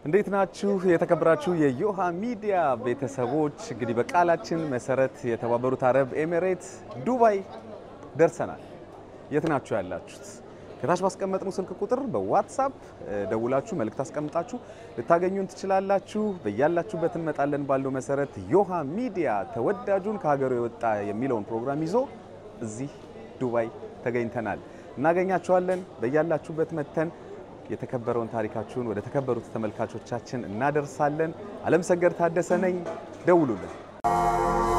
እንዴት ናችሁ? የተከበራችሁ የዮሃ ሚዲያ ቤተሰቦች፣ እንግዲህ በቃላችን መሰረት የተባበሩት አረብ ኤሚሬት ዱባይ ደርሰናል። የት ናችሁ ያላችሁት? ከታች ባስቀመጥነው ስልክ ቁጥር በዋትሳፕ ደውላችሁ መልእክት አስቀምጣችሁ ልታገኙን ትችላላችሁ። በያላችሁበት እንመጣለን ባለው መሰረት ዮሃ ሚዲያ ተወዳጁን ከሀገሩ የወጣ የሚለውን ፕሮግራም ይዞ እዚህ ዱባይ ተገኝተናል። እናገኛችኋለን። በያላችሁበት መተን የተከበረውን ታሪካችሁን ወደ ተከበሩት ተመልካቾቻችን እናደርሳለን። አለም ሰገድ ታደሰ ነኝ። ደውሉልን።